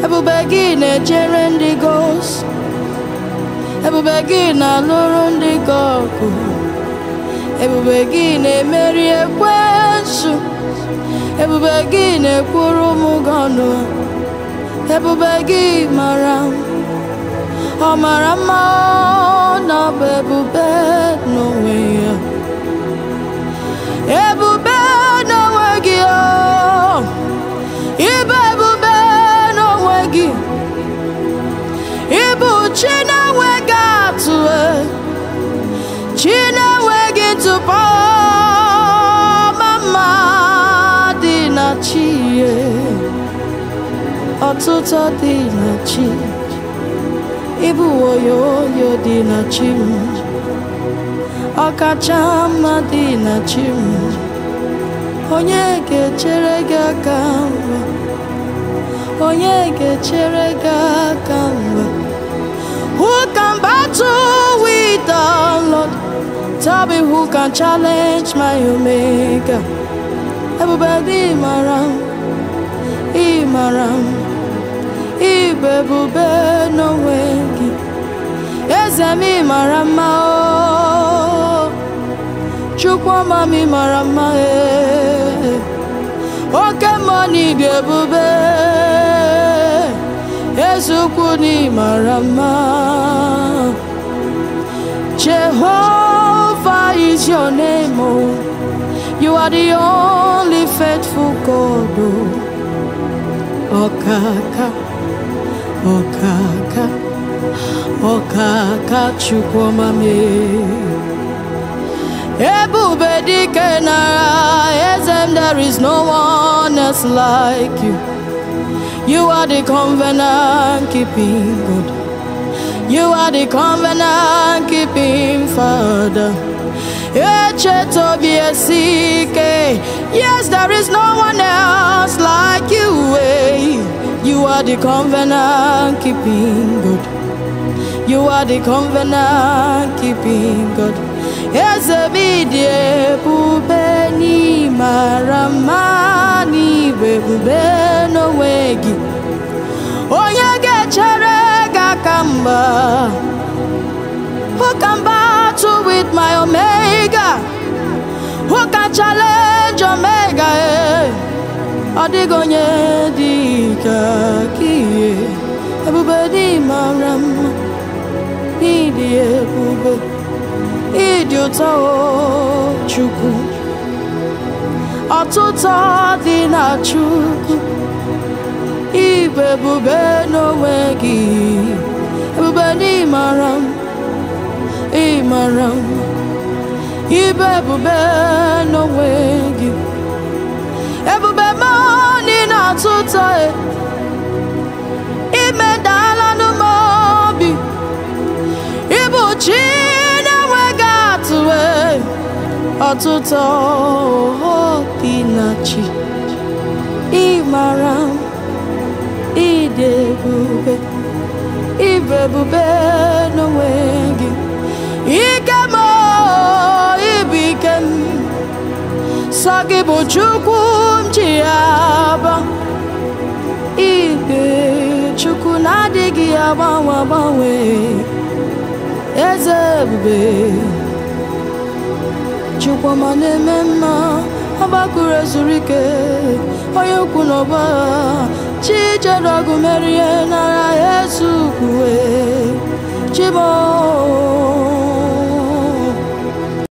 ebube gị na-echere ndị gị ozi ebube gị na-alụrụ ndị gị ọgụ ebube gị na-emeri ekwensu ebube gị na-ekwuru m gị ọnụ ebube gị mara m ọ mara mma na ọ bụ ebube n'onwe ya ebube n'onwe gị o ịbụ ebube n'onwe gị ịbụ chi na-enweghị atụ chi na-enweghị ntụpọ mama dị na chi ya ọtụtụ dị na chi ịbụ oyoyo dị na chi m ọkacha mma dị na chi m onye ga-echere gị aka mgba onye ga-echere gị aka mgba who can battle with the Lord tell me who can challenge my omega ebube dị mara m ị mara m ịbụ ebube n'onwe gị eze m ị mara mma o chukwuma m ị mara mma ee oke mmụọ na ịdị ebube eze ukwu na ị mara mma Jehovah is your name oh. you are the only faithful God oh. ọkaka ọkaka ọkaka chukwuma m ebube dike nara eze m there is no one else like you you are the covenant keeping God you are the covenant keeping father echetobi esike yes there is no one else like you eh. you are the covenant keeping God you are the covenant keeping God eze m dị ebube n'ịmara mma n'igwe ebube n'onwe gị onye ga-echere gị aka mgba who can battle with my omega who can challenge omega eh? ọ dịghị onye dị ka gị eh. ebube n'ịmara mma n'ịdị ebube ịdị ụtọ o chukwu ọtụtụ dị na chukwu ịbụ ebube n'onwe gị ebube n'ịmara m ịmara m ịbụ ebube n'onwe gị ebube m dị na-atụ ụtọ e. imedala n'ume obi ịbụ chi na-enweghị atụ e. ọtụtụ dị na chi ịmara m ịdị ebube ịbụ ebube n'onwe gị ike m o, ịbụ ike m sọ gị bụ chukwu m ji aba ibe chukwu na-adịghị agbanwe agbanwe eze ebube chukwuma na-eme mma ọgbakụrụ ezuru ike onye ukwu n'ọba chi jere ọgụ merie nara yesu kwue